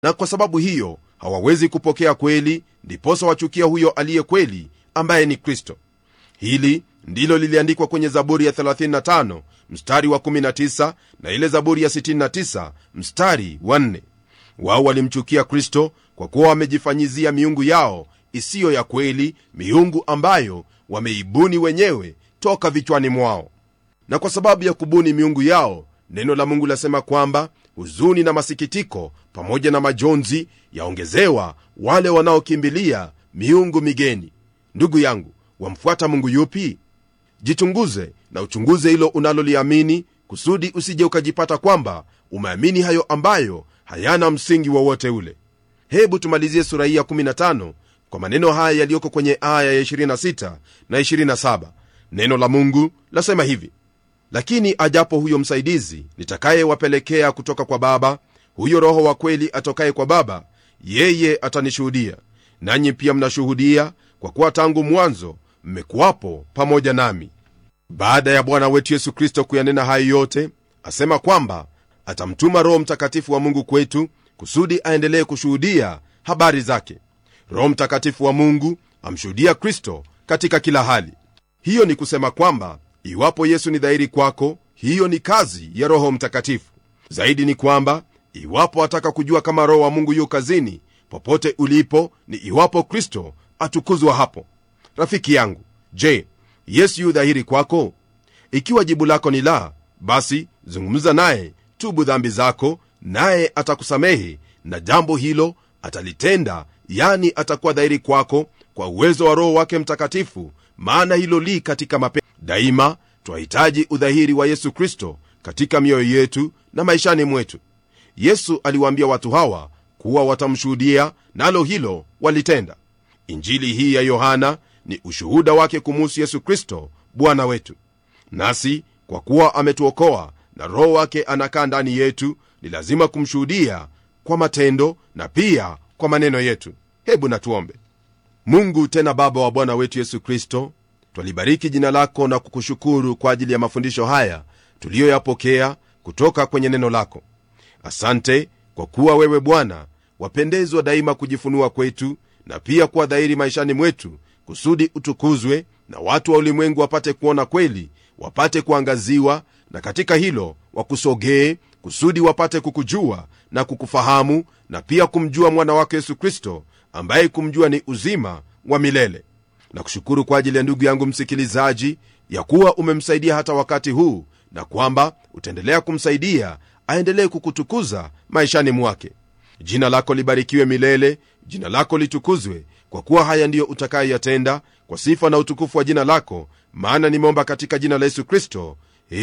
na kwa sababu hiyo hawawezi kupokea kweli ndiposa wachukia huyo aliye kweli ambaye ni kristo hili ndilo liliandikwa kwenye zaburi ya 35 mstari wa 19 na ile zaburi ya 69 mstari wa 4 wao walimchukia kristo kwa kuwa wamejifanyizia miungu yao isiyo ya kweli miungu ambayo wameibuni wenyewe toka vichwani mwao na kwa sababu ya kubuni miungu yao neno la mungu lasema kwamba huzuni na masikitiko pamoja na majonzi yaongezewa wale wanaokimbilia miungu migeni ndugu yangu wamfuata mungu yupi jichunguze na uchunguze hilo unaloliamini kusudi usije ukajipata kwamba umeamini hayo ambayo hayana msingi wowote ule hebu tumalizie sura hii ya 15 kwa maneno haya yaliyoko kwenye aya ya 26 na 27 neno la mungu lasema hivi lakini ajapo huyo msaidizi nitakayewapelekea kutoka kwa baba huyo roho wa kweli atokaye kwa baba yeye atanishuhudia nanyi pia mnashuhudia kwa kuwa tangu mwanzo mmekuwapo pamoja nami baada ya bwana wetu yesu kristo kuyanena hayo yote asema kwamba atamtuma roho mtakatifu wa mungu kwetu kusudi aendelee kushuhudia habari zake roho mtakatifu wa mungu amshuhudia kristo katika kila hali hiyo ni kusema kwamba iwapo yesu ni dhahiri kwako hiyo ni kazi ya roho mtakatifu zaidi ni kwamba iwapo ataka kujua kama roho wa mungu yu kazini popote ulipo ni iwapo kristo atukuzwa hapo rafiki yangu je yesu yu dhahiri kwako ikiwa jibu lako ni la basi zungumza naye tubu dhambi zako naye atakusamehe na jambo hilo atalitenda yani atakuwa dhahiri kwako kwa uwezo wa roho wake mtakatifu maana hilo li katika mape daima twahitaji udhahiri wa yesu kristo katika mioyo yetu na maishani mwetu yesu aliwaambia watu hawa kuwa watamshuhudia nalo hilo walitenda injili hii ya yohana ni ushuhuda wake kumuhusu yesu kristo bwana wetu nasi kwa kuwa ametuokoa na roho wake anakaa ndani yetu ni lazima kumshuhudia kwa matendo na pia kwa maneno yetu hebu natuombe mungu tena baba wa bwana wetu yesu kristo twalibariki jina lako na kukushukuru kwa ajili ya mafundisho haya tuliyoyapokea kutoka kwenye neno lako asante kwa kuwa wewe bwana wapendezwa daima kujifunua kwetu na pia kuwa dhahiri maishani mwetu kusudi utukuzwe na watu wa ulimwengu wapate kuona kweli wapate kuangaziwa na katika hilo wakusogee kusudi wapate kukujua na kukufahamu na pia kumjua mwana wako yesu kristo ambaye kumjua ni uzima wa milele na kushukuru kwa ajili ya ndugu yangu msikilizaji ya kuwa umemsaidia hata wakati huu na kwamba utaendelea kumsaidia aendelee kukutukuza maishani mwake jina lako libarikiwe milele jina lako litukuzwe kwa kuwa haya ndiyo utakayoyatenda kwa sifa na utukufu wa jina lako maana nimeomba katika jina la yesu kristo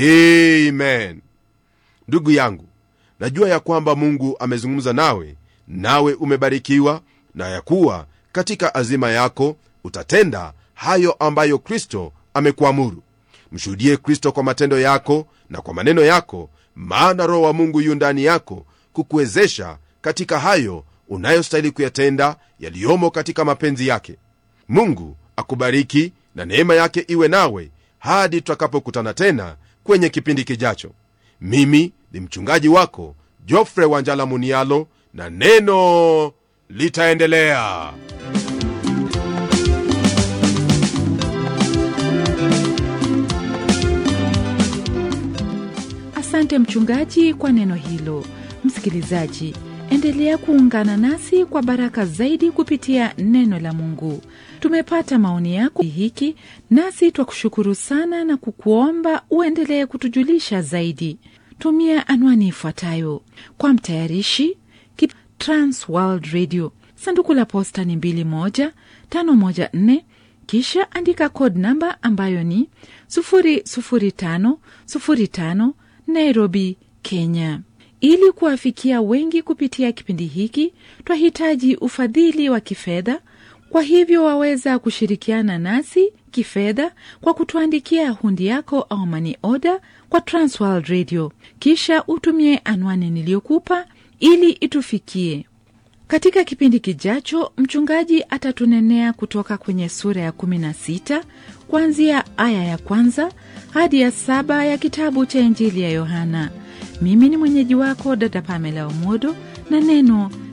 amen ndugu yangu najua ya kwamba mungu amezungumza nawe nawe umebarikiwa na ya kuwa katika azima yako utatenda hayo ambayo kristo amekuamuru mshuhudie kristo kwa matendo yako na kwa maneno yako maana roho wa mungu yu ndani yako kukuwezesha katika hayo unayostahili kuyatenda yaliyomo katika mapenzi yake mungu akubariki na neema yake iwe nawe hadi tutakapokutana tena kwenye kipindi kijacho mimi ni mchungaji wako jofre wanjala munialo na neno litaendelea asante mchungaji kwa neno hilo msikilizaji endelea kuungana nasi kwa baraka zaidi kupitia neno la mungu tumepata maoni yako hiki nasi twakushukuru sana na kukuomba uendelee kutujulisha zaidi tumia anwani ifuatayo kwa mtayarishi Kip trans world radio sanduku la posta ni 21514 kisha andika code namba ambayo ni 00505 nairobi kenya ili kuwafikia wengi kupitia kipindi hiki twahitaji ufadhili wa kifedha kwa hivyo waweza kushirikiana nasi kifedha kwa kutuandikia hundi yako au mani oda kwa transworld radio kisha utumie anwani niliyokupa ili itufikie katika kipindi kijacho mchungaji atatunenea kutoka kwenye sura ya 16 kuanzia aya ya kwanza hadi ya saba ya kitabu cha injili ya yohana mimi ni mwenyeji wako dada pamela omodo na neno